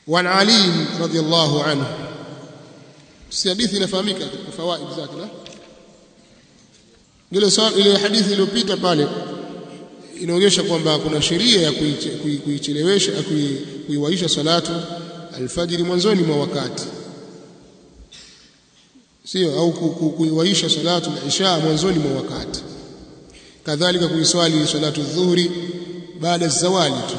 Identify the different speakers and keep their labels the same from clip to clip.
Speaker 1: وعن علي رضي الله عنه si hadithi inafahamika katika fawaid zake na ile ile hadithi iliyopita pale inaonyesha kwamba kuna sheria ya kuichelewesha kuiwaisha salatu alfajiri mwanzoni mwa wakati sio au kuiwaisha salatu al-isha mwanzoni mwa wakati kadhalika kuiswali salatu dhuhuri baada zawali tu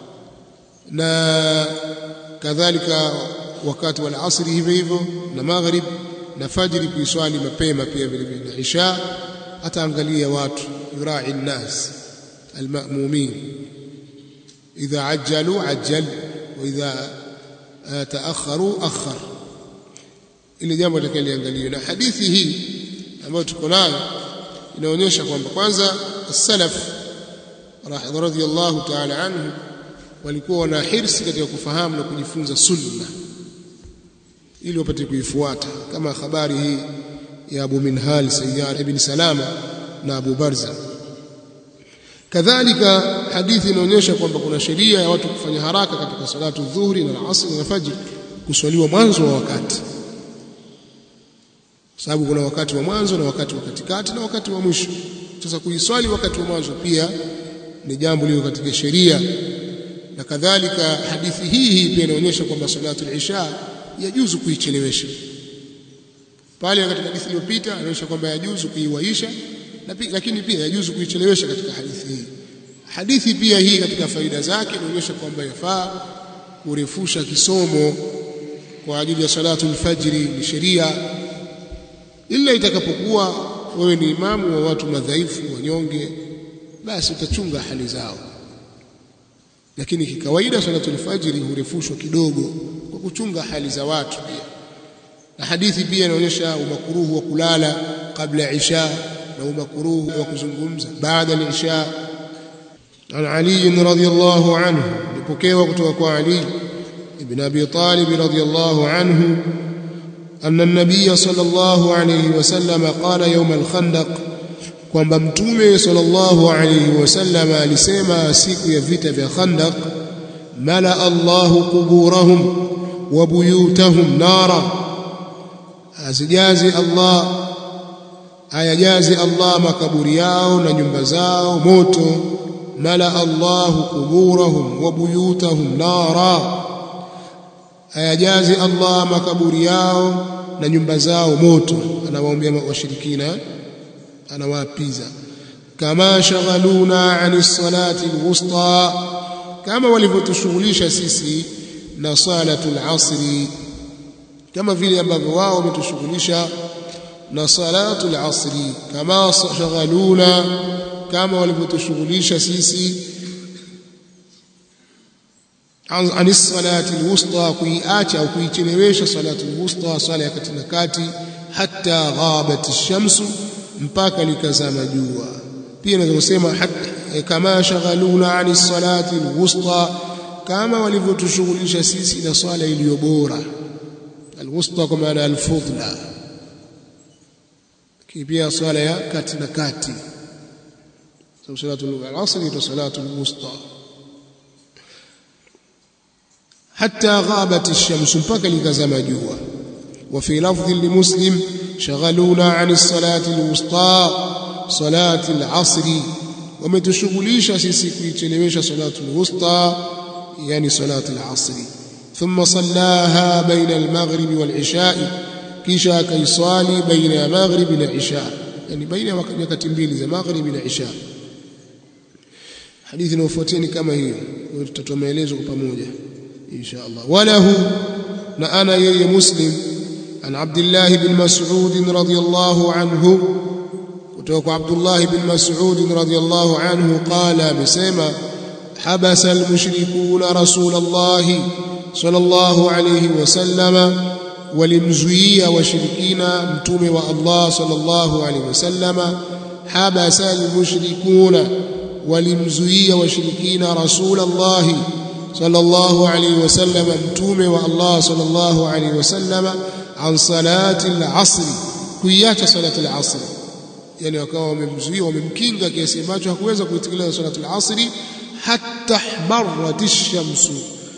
Speaker 1: na kadhalika wakati wa asri hivyo hivyo na maghrib na fajri kuiswali mapema pia vile vile na isha ataangalia watu yurai nnas almamumin idha ajjalu ajjal wa idha taakharu akhar ile jambo litakaliangaliwa na hadithi hii ambayo tuko nayo inaonyesha kwamba kwanza salaf radhiyallahu ta'ala anhu walikuwa wana hirsi katika kufahamu na kujifunza sunna ili wapate kuifuata kama habari hii ya Abu Minhal Sayyar ibn Salama na Abu Barza kadhalika hadithi inaonyesha kwamba kuna sheria ya watu kufanya haraka katika salatu dhuhuri na asr na fajr kuswaliwa mwanzo wa wakati sababu kuna wakati wa mwanzo na wakati wa katikati na wakati wa mwisho sasa kuiswali wakati wa mwanzo pia ni jambo lilo katika sheria na kadhalika hadithi hii hii pia inaonyesha kwamba salatu al-isha yajuzu kuichelewesha pale katika hadithi iliyopita inaonyesha kwamba yajuzu kuiwaisha lakini pia yajuzu kuichelewesha katika hadithi hii hadithi pia hii katika faida zake inaonyesha kwamba yafaa kurefusha kisomo kwa ajili ya salatu al-fajri ni sheria ila itakapokuwa wewe ni imamu wa watu madhaifu wanyonge basi utachunga hali zao lakini kikawaida salatu al-fajri hurefushwa kidogo kwa kuchunga hali za watu pia na hadithi pia inaonyesha umakuruhu wa kulala kabla ya isha na umakuruhu wa kuzungumza baada ya isha عن علي رضي الله عنه لبكيوا kutoka علي ابن ابي طالب رضي الله عنه أن النبي صلى الله عليه وسلم قال يوم الخندق kwamba mtume sallallahu alayhi wasallam alisema siku ya vita vya Khandaq mala Allahu quburahum wa buyutahum nara asijazi Allah ayajazi Allah makaburi yao na nyumba zao moto mala Allahu quburahum wa buyutahum nara ayajazi Allah makaburi yao na nyumba zao moto anawaombea washirikina anawaapiza kama shaghaluna ani salati alwusta kama walivyotushughulisha sisi na salatu alasri kama vile ambavyo wao wametushughulisha na salatu alasri kama shaghaluna kama walivyotushughulisha sisi ani salati alwusta kuiacha au kuichelewesha salatu alwusta sala ya kati na kati hatta ghabat ash-shamsu mpaka likazama jua pia naweza kusema kama shaghaluna ani salati alwusta kama walivyotushughulisha sisi na swala iliyo bora alwusta kwa maana alfudla pia swala ya kati na kati sababu salatu al-asr ni salatu alwusta hatta ghabat ash-shams mpaka likazama jua وفي لفظ لمسلم شغلونا عن الصلاة الوسطى صلاة العصر ومتشغليش سيسي كويتشلويش صلاة الوسطى يعني صلاة العصر ثم صلاها بين المغرب والعشاء كيشا كيصالي بين المغرب والعشاء يعني بين وقت mbili za maghrib na isha hadithi inayofuatia kama hiyo tutatoa maelezo kwa pamoja insha Allah walahu na ana yeye muslim عن عبد الله بن مسعود رضي الله عنه kutoka عبد الله بن مسعود رضي الله عنه قال بسما حبس المشركون رسول الله صلى الله عليه وسلم ولمزويا وشركينا متومه والله صلى الله عليه وسلم حبس المشركون ولمزويا وشركينا رسول الله صلى الله عليه وسلم متومه والله صلى الله عليه وسلم عن صلاه العصر kuiacha salati al-asr yani wakawa wamemzuia wamemkinga kiasi ambacho hakuweza kuitekeleza salati al-asr hatta ihmarat ash-shamsu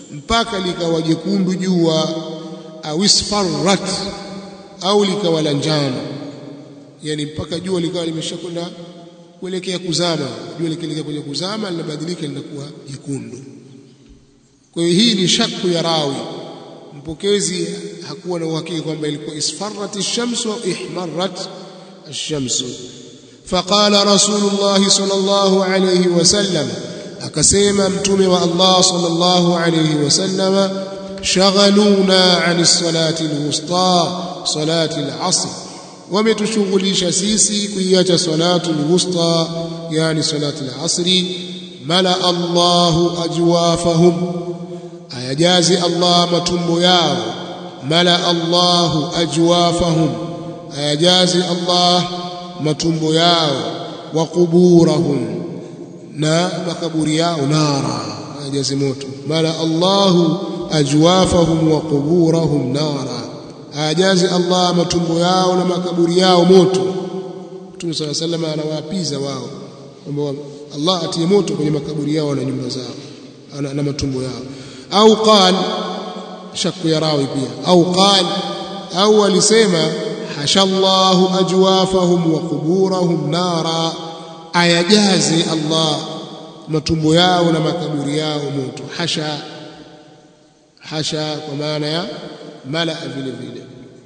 Speaker 1: mpaka likawa jekundu jua au isfarrat au likawa la njano yani mpaka jua likawa limeshakwenda kuelekea kuzama jua likielekea kwenye kuzama linabadilika linakuwa jekundu kwa hiyo hii ni shakku ya rawi mpokezi hakuwa na uhakika kwamba ilikuwa isfarrat ash-shamsu au ihmarrat ash-shamsu faqala rasulullah sallallahu alayhi wasallam akasema mtume wa Allah sallallahu alayhi wasallam shaghaluna an as-salati al-wusta salati al-asr wametushughulisha sisi kuiacha salatu al-wusta yani salati al-asri mala Allahu ajwafahum ayajazi Allah matumbo yao mala Allahu ajwafahum ayajazi Allah matumbo yao wa kuburahum na makaburi yao nara ayajazi moto mala Allahu ajwafahum wa kuburahum nara ayajazi Allah matumbo yao na makaburi yao moto Mtume صلى الله عليه وسلم anawaapiza wao kwamba Allah atie moto kwenye makaburi yao na nyumba zao na matumbo yao au qal shakku ya rawi pia au qal au alisema hashallahu ajwafahum wa quburahum nara ayajazi Allah matumbo yao na makaburi yao moto hasha hasha kwa maana ya mala vile vile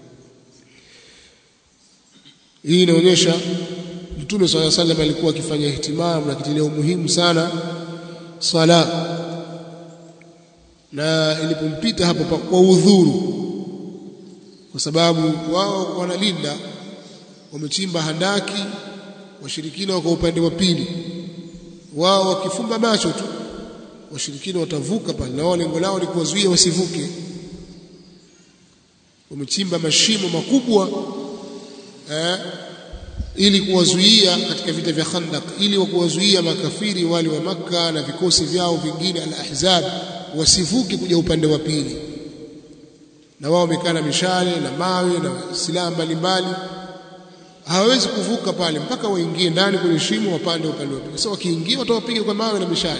Speaker 1: hii inaonyesha Mtume swalla sallam alikuwa akifanya ihtimamu na kitilia umuhimu sana sala na ilipompita hapo kwa udhuru kwa sababu wao wanalinda wamechimba handaki washirikina wako upande wa pili wao wakifumba macho tu washirikina watavuka pale na wao lengo lao ni kuwazuia wasivuke wamechimba mashimo makubwa eh, ili kuwazuia katika vita vya Khandaq ili kuwazuia makafiri wale wa maka na vikosi vyao vingine al-Ahzab wasivuke kuja upande wa pili na wao wamekaa na mishale na mawe na silaha mbalimbali hawawezi kuvuka pale mpaka waingie ndani kwenye shimo wapande upande wa pili sasa wakiingia watawapiga kwa mawe na mishale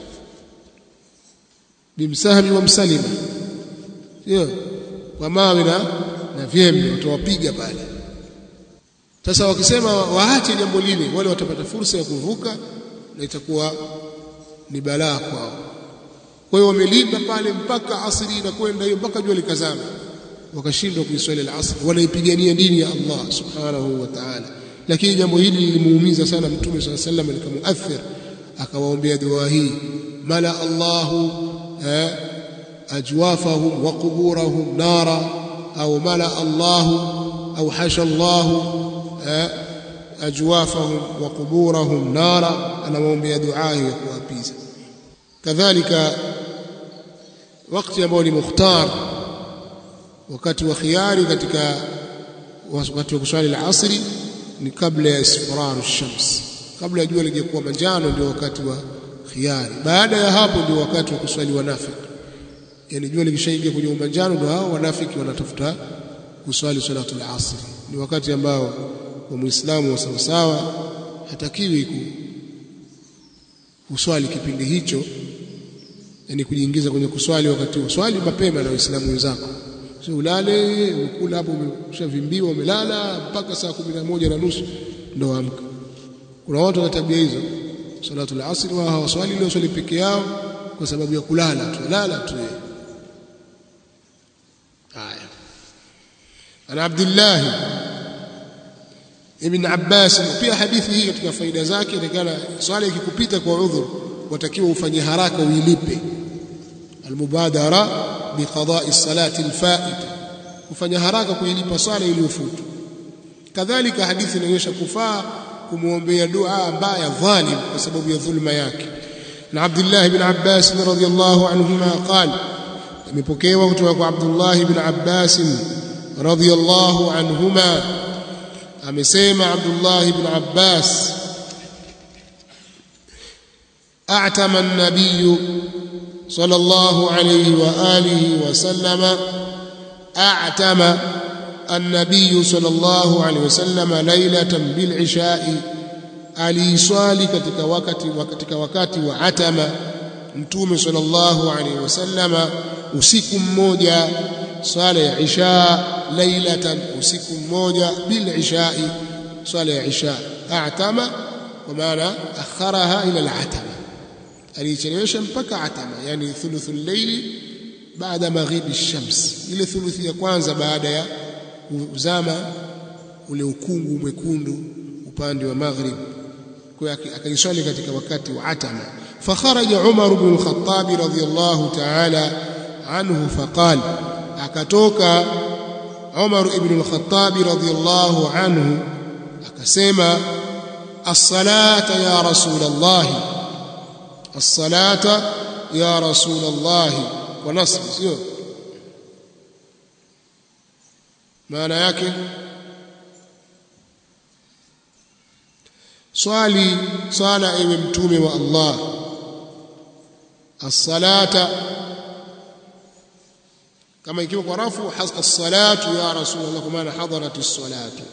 Speaker 1: bimsahmi wa msalima sio kwa mawe na na vyembe watawapiga pale sasa wakisema waache jambo lile wale watapata fursa ya kuvuka na itakuwa ni balaa kwao kwa hiyo wamelinda pale mpaka asri inakwenda hiyo mpaka jua likazama wakashindwa kuiswali al-asr wanaipigania dini ya Allah subhanahu wa ta'ala lakini jambo hili lilimuumiza sana mtume صلى الله عليه وسلم likamuathir akawaombea dua hii mala Allahu ajwafahum wa quburahum nara au mala Allahu au hasha Allahu ajwafahum wa quburahum nara anawaombea dua ya kuwapiza kadhalika wakati ambao ni mukhtar wakati wa khiyari katika wakati wa kuswali al-asri ni kabla ya isfrar shams kabla ya jua lijakuwa manjano ndio wakati wa khiyari baada ya hapo ndio wakati wa kuswali wanafiki yani jua likishaingia kwenye umanjano ndio hao wanafiki wanatafuta kuswali salatul asri ni wakati ambao wa muislamu wa sawa sawa hatakiwi kuswali kipindi hicho yani kujiingiza kwenye kuswali wakati huo swali mapema na waislamu wenzako sio ulale ukula hapo umeshavimbiwa umelala mpaka saa kumi na moja na nusu ndo amka kuna watu wana tabia hizo salatul asr wao hawaswali leo swali peke yao kwa sababu ya kulala tu lala tu haya ana abdullah ibn abbas pia hadithi hii katika faida zake inakana swala ikikupita kwa udhur watakiwa ufanye haraka uilipe almubadara biqada'i salati alfa'ita kufanya haraka kuilipa swala iliyofutwa kadhalika hadithi inaonyesha kufaa kumuombea dua mbaya dhalim kwa sababu ya dhulma yake na Abdullah ibn Abbas radhiyallahu anhuma qala imepokewa kutoka kwa Abdullah ibn Abbas radhiyallahu anhuma amesema Abdullah ibn Abbas أعتم النبي صلى الله عليه وآله وسلم أعتم النبي صلى الله عليه وسلم ليلة بالعشاء aliiswali katika wakati katika wakati wa atama mtume sallallahu alaihi wasallama usiku mmoja swala ya isha lailatan usiku mmoja bil ishai swala ya isha a'tama kwa maana akharaha ila al-atama alichelewesha mpaka atama yani thuluthul layli baada maghibi ash-shams ile thuluthi ya kwanza baada ya kuzama ule ukungu mwekundu upande wa maghrib kwa akaiswali katika wakati wa atama fakharaja Umar ibn al-Khattab radiyallahu ta'ala anhu faqal akatoka Umar ibn al-Khattab radiyallahu anhu akasema as-salata ya rasul Allah as-salata ya rasul Allah kwa nasb sio maana yake swali swala ewe mtume wa Allah as-salata kama ikiwa kwa rafu as-salatu ya rasulullah kwa maana hadarat as-salatu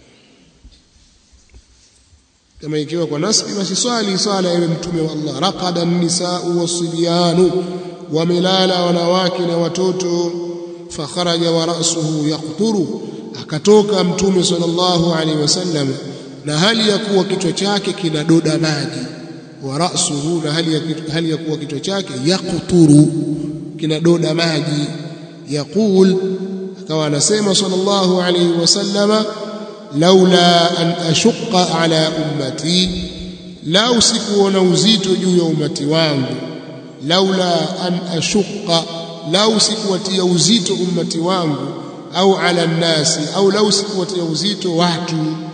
Speaker 1: kama ikiwa kwa nasbi basi swali swala ewe mtume wa Allah raqada an-nisaa was-sibyanu wamelala wanawake na watoto fakharaja wa ra'suhu yaqturu akatoka mtume sallallahu alaihi wasallam na hali ya kuwa kichwa chake kinadoda maji wa ra'suhu na hali ya, hali ya kuwa kichwa chake yaqturu kinadoda maji yaqul akawa anasema sallallahu alayhi wasallama laula an ashqa ala ummati lau sikuona uzito juu ya umati wangu laula an ashqa lau sikuwatia uzito ummati wangu au ala nnasi au lau sikuwatia uzito watu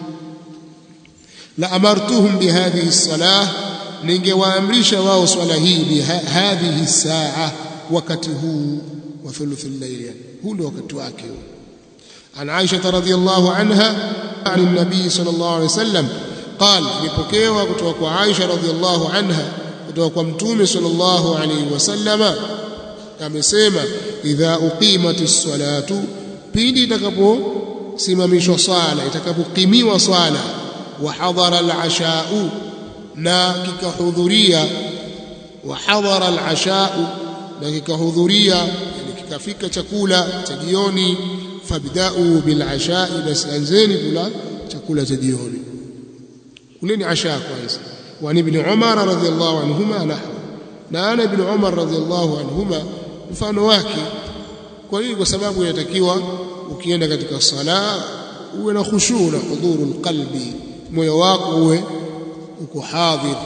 Speaker 1: la amartuhum bihadhihi salah ningewaamrisha wao swala hii bihadhihi saa wakati huu wa thuluth al-layl huu ndio wakati wake an Aisha radhiyallahu anha an an-nabi sallallahu alayhi wasallam قال nipokewa kutoka kwa Aisha radhiyallahu anha kutoka kwa mtume sallallahu alayhi wasallama amesema idha uqimatis salatu pindi itakaposimamishwa swala itakapokimiwa swala wa hadara al-asha'u na kikahudhuria wa hadara al-asha'u na kikahudhuria yani kikafika chakula cha jioni fabda'u bil asha'i basi anzeni kula chakula cha jioni kuleni asha kwanza wa ibn Umar radhiyallahu anhuma nahwa na ana ibn Umar radhiyallahu anhuma mfano wake kwa nini kwa sababu inatakiwa ukienda katika sala uwe na khushu na hudhurul qalbi moyo wako uwe uko hadhir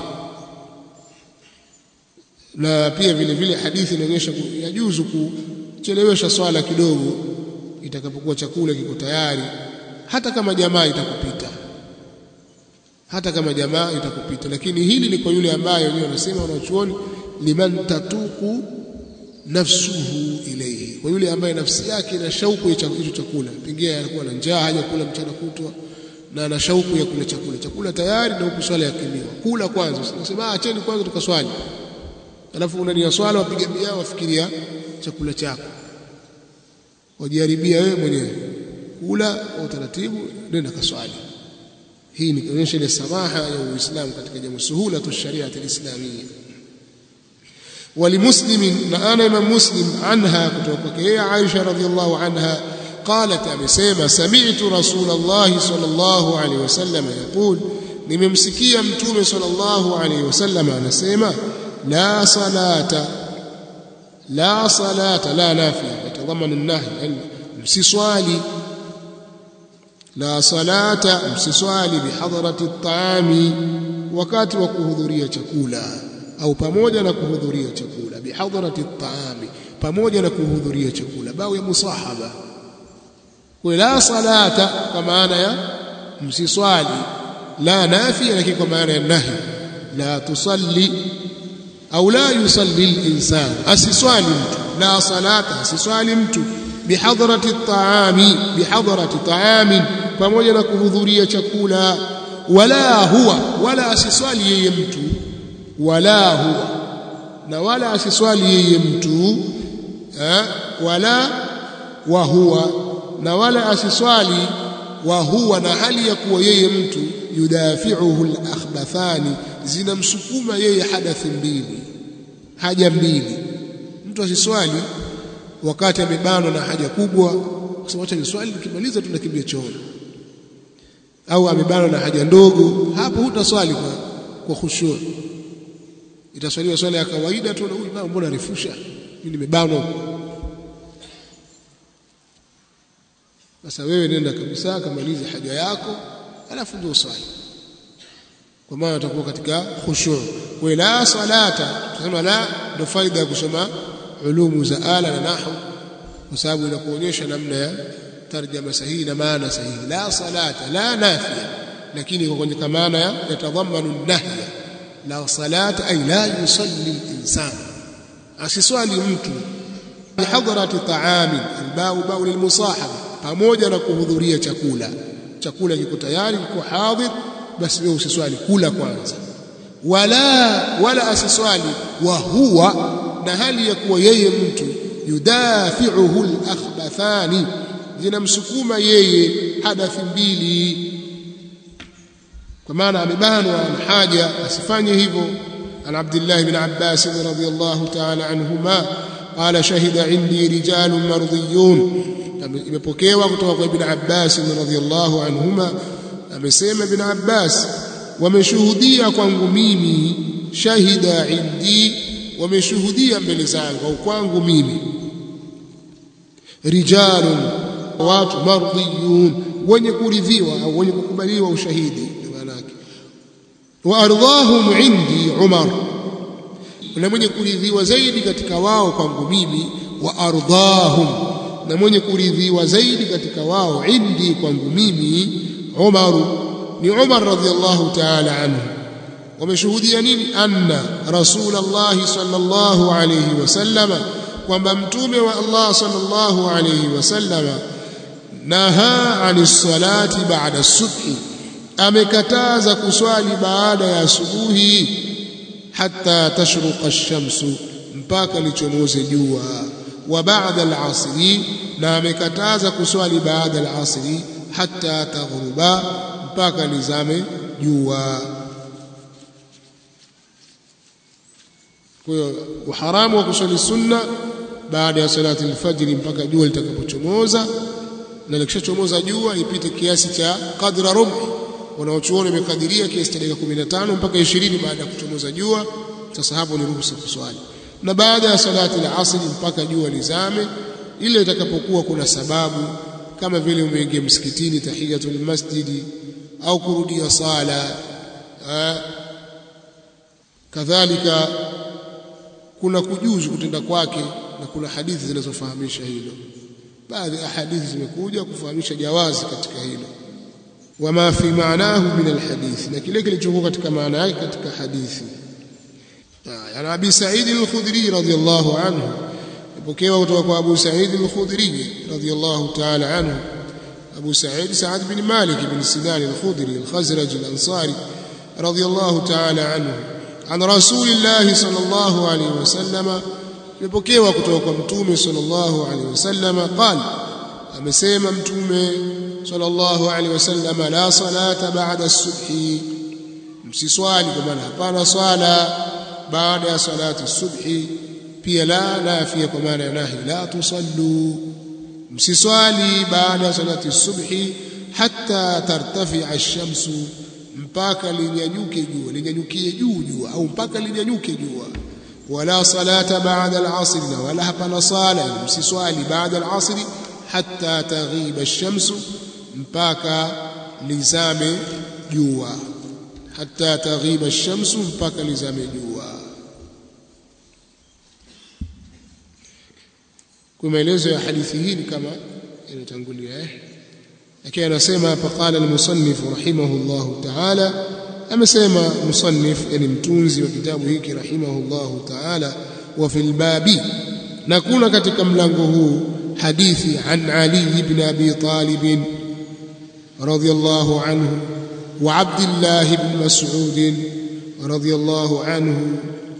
Speaker 1: na pia vile vile hadithi inaonyesha yajuzu kuchelewesha swala kidogo itakapokuwa chakula kiko tayari hata kama jamaa itakupita hata kama jamaa itakupita lakini hili ni kwa yule ambaye wenyewe wanasema wanachuoni liman tatuku nafsuhu ilayhi kwa yule ambaye nafsi yake ina shauku ya hicho chakula pengine anakuwa na njaa haja kula mchana kutwa na ana shauku ya kula chakula chakula tayari na huku swala yakimiwa kula kwanza usisema acheni kwanza tukaswali alafu unania swala wapiga bia wafikiria chakula chako wajaribia wewe mwenyewe kula kwa utaratibu nenda kaswali hii ni kuonyesha ile samaha ya Uislamu katika jambo suhula tu sharia alislamia ولمسلم انا امام مسلم عنها kutoka yeye Aisha radhiallahu anha قالت amesema sami'tu rasulullah sallallahu alayhi wasallam yaqul nimemsikia mtume sallallahu alayhi wasallam anasema la salata la salata la nafiya yatadhaman an-nahy yani msiswali la salata msiswali bihadrati at-ta'ami wakati wa kuhudhuria chakula au pamoja na kuhudhuria chakula bihadrati at-ta'ami pamoja na kuhudhuria chakula bao ya musahaba kwa la salata kwa maana ya msiswali la nafiya lakini kwa maana ya nahi la tusalli au la yusalli al-insan asiswali mtu la salata asiswali mtu bihadrati at-ta'ami bihadrati ta'amin pamoja na kuhudhuria chakula wala huwa wala asiswali yeye mtu wala huwa na wala asiswali yeye mtu eh, wala wa huwa na wala asiswali wa huwa na hali ya kuwa yeye mtu yudafi'uhu al-akhbathani zinamsukuma yeye hadathi mbili haja mbili mtu asiswali wakati amebanwa na haja kubwa kusema acha niswali nikimaliza tu nakimbia chooni au amebanwa na haja ndogo hapo hutaswali kwa kwa khushu itaswaliwa swala ya kawaida tu na huyu mama mbona arefusha mimi nimebanwa sasa wewe nenda kabisa kamalize haja yako alafu ndio uswali kwa maana utakuwa katika khushu kwa la salata tunasema la ndio faida ya kusoma ulumu za ala na nahwu kwa sababu inakuonyesha namna ya tarjama sahihi na maana sahihi la salata la nafia lakini iko kwenye maana ya yatadhamanu nahya la salata ay la yusalli al-insan asiswali mtu bihadrati ta'amin albau bau lilmusahaba pamoja na kuhudhuria chakula chakula kiko tayari kiko hadhir basi wewe usiswali kula kwanza wala wala asiswali wa huwa na hali ya kuwa yeye mtu yudafi'uhu al-akhbathani zinamsukuma yeye hadathi mbili kwa maana amebanwa na haja asifanye hivyo an Abdullah ibn Abbas radhiyallahu ta'ala anhuma qala shahida indi rijalun mardiyun imepokewa kutoka kwa ibn Abbas radhiyallahu anhuma amesema ibn Abbas wameshuhudia kwangu mimi shahida indi wameshuhudia mbele zangu au kwangu mimi rijalun watu mardiyun wenye kuridhiwa au wenye kukubaliwa ushahidi maana yake wa ardhahum indi Umar na mwenye kuridhiwa zaidi katika wao kwangu mimi wa ardhahum na mwenye kuridhiwa zaidi katika wao indi kwangu mimi Umar ni Umar radhiallahu ta'ala anhu wameshuhudia nini anna rasulullah sallallahu alayhi wasallama kwamba mtume wa Allah sallallahu alayhi wasallama naha anis salati ba'da subhi amekataza kuswali baada ya asubuhi hatta tashruqa ash-shamsu mpaka lichomoze jua wa ba'da al-'asri na amekataza kuswali baada al-'asri hatta taghruba mpaka lizame jua kwa hiyo uharamu wa kuswali sunna baada ya salati al-fajr mpaka jua litakapochomoza na likishachomoza jua ipite kiasi cha qadra rubu wanaochuoni imekadiria kiasi cha dakika 15 mpaka 20 baada ya kuchomoza jua sasa hapo ni ruhusa kuswali na baada ya salati al-asr mpaka jua lizame ile itakapokuwa kuna sababu kama vile umeingia msikitini tahiyatul masjidi au kurudia sala kadhalika kuna kujuzu kutenda kwake na kuna hadithi zinazofahamisha hilo baadhi ya hadithi zimekuja kufahamisha jawazi katika hilo wama fi maanahu min alhadith na kile kilichokuwa katika maana yake katika hadithi ana abi sa'id al-khudri radiyallahu anhu ipokewa kutoka kwa abu sa'id al-khudri radiyallahu ta'ala anhu abu sa'id sa'ad bin malik bin sinan al-khudri al-khazraj al-ansari radiyallahu ta'ala anhu an rasulillahi sallallahu alayhi wasallam imepokewa kutoka kwa mtume sallallahu alaihi wasallam qala amesema mtume sallallahu alaihi wasallam la salata ba'da as-subhi msiswali kwa maana hapana swala baada ya salati as-subhi pia la nafia kwa maana ya nahi la tusallu msiswali baada ya salati as-subhi hatta tartafi ash-shamsu mpaka linyanyuke jua linyanyukie juu jua au mpaka linyanyuke jua ولا صلاة بعد العصر ولا hapana sala msiswali baada al-asr hatta taghiba ash-shams mpaka lizame jua hatta taghiba ash-shams mpaka lizame jua kwa maelezo ya hadithi hii kama inatangulia eh lakini anasema hapa qala al-musannif rahimahullahu ta'ala amesema musannif yani mtunzi wa kitabu hiki rahimahullahu ta'ala wa fil babi na kuna katika mlango huu hadithi an Ali ibn Abi Talib radiyallahu anhu wa Abdullah ibn Mas'ud radiyallahu anhu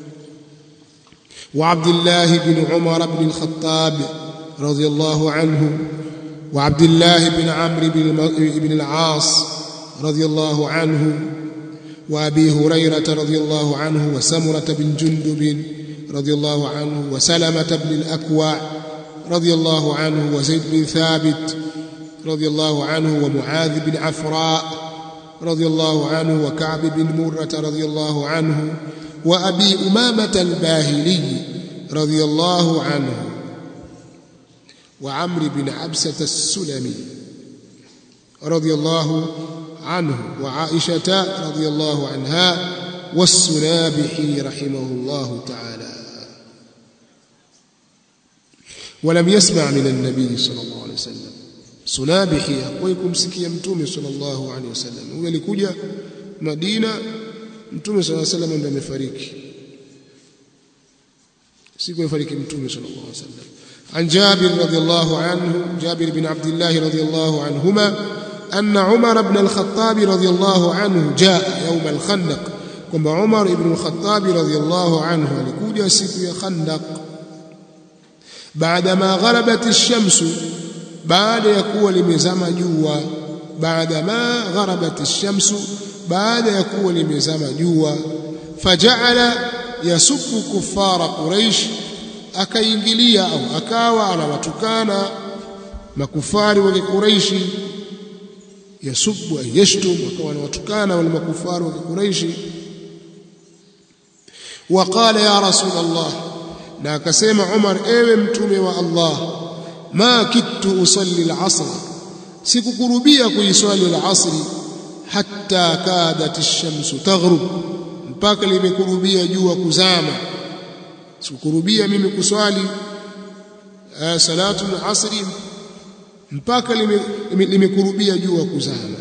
Speaker 1: wa Abdullah ibn Umar ibn al-Khattab radiyallahu anhu wa Abdullah ibn Amr ibn al-As radiyallahu anhu وابي هريره رضي الله عنه وسمره بن جندب رضي الله عنه وسلمة بن الأكوع رضي الله عنه وزيد بن ثابت رضي الله عنه ومعاذ بن عفراء رضي الله عنه وكعب بن مرة رضي الله عنه وأبي أمامة الباهلي رضي الله عنه وعمرو بن عبسة السلمي رضي الله عنه وعائشة رضي الله عنها والسنابحي رحمه الله تعالى ولم يسمع من النبي صلى الله عليه وسلم سنابحي hakuwahi sikia mtume sallallahu alaihi wasallam huyo alikuja Madina mtume sallallahu alaihi wasallam ndiye amefariki siku amefariki mtume sallallahu alaihi wasallam عن جابر رضي الله عنه جابر بن عبد الله رضي الله عنهما أن عمر بن الخطاب رضي الله عنه جاء يوم الخندق كما عمر بن الخطاب رضي الله عنه alikuja siku ya Khandaq بعدما غربت الشمس baada ya kuwa limezama jua بعدما غربت الشمس baada ya kuwa limezama jua faja'ala yasubbu kuffara quraish akaingilia au akawa anawatukana makufari wa Quraishi yasubbu yashtum akawa anawatukana wale makufari wa Quraishi waqala ya rasul Allah na akasema Umar ewe mtume wa Allah ma kittu usalli al-asr sikukurubia kuiswali al-asr hatta kadat ash-shamsu taghrub mpaka limekurubia jua kuzama sikukurubia mimi kuswali salatu al-asri mpaka limekurubia jua kuzama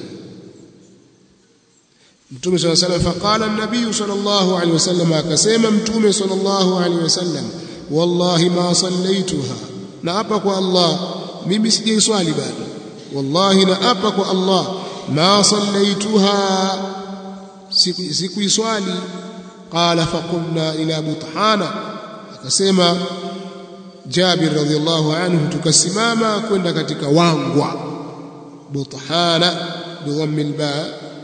Speaker 1: Mtume صلى الله عليه وسلم فقال النبي صلى الله عليه وسلم akasema Mtume صلى الله عليه وسلم wallahi ma sallaituha na hapa kwa Allah mimi sijaiswali bado wallahi na hapa kwa Allah ma sallaituha sikuiswali qala faqumna ila buthana akasema Jabir radhiallahu anhu tukasimama kwenda katika wangwa buthana bidhammi alba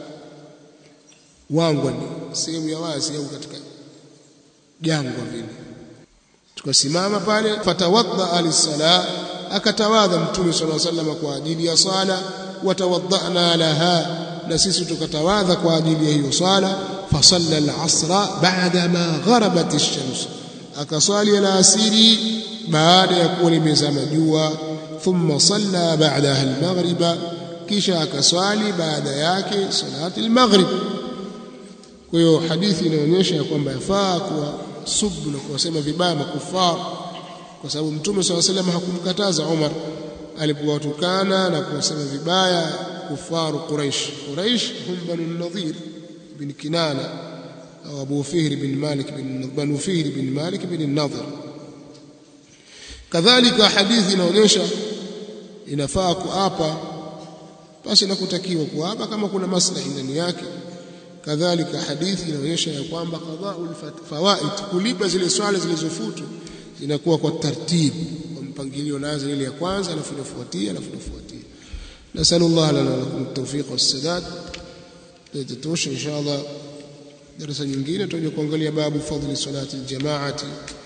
Speaker 1: wangwa ni sehemu ya wazi au katika jangwa vile tukasimama pale fatawadda alisala akatawadha mtume sallallahu alaihi wasallam kwa ajili ya sala watawaddana laha na sisi tukatawadha kwa ajili ya hiyo sala fasalla al-asra ba'da ma gharabat ash-shams akasali al-asiri baada ya kuwa limezama jua thumma salla ba'daha al-maghriba kisha akaswali baada yake salati al-maghrib kwa hiyo hadithi inaonyesha kwamba yafaa kuwa subu na kuwasema vibaya makufar kwa sababu mtume swalla salam hakumkataza Umar alipowatukana na kuwasema vibaya kufaru Quraish Quraish hum banu Nadhir bin Kinana au Abu Fihr bin Malik bin Banu Fihr bin Malik bin Nadhir kadhalika hadithi inaonyesha inafaa kuapa basi na kutakiwa kuapa kama kuna maslahi ndani yake kadhalika hadithi inaonyesha ya kwamba qada'ul fawaid kulipa zile swala zilizofutu zinakuwa kwa taratibu kwa mpangilio naanza ile ya kwanza alafu inafuatia alafu inafuatia nasallallahu lana lakum at-tawfiq was-sadad litatosha inshallah darasa nyingine tutaje kuangalia babu fadhli salati al-jama'ati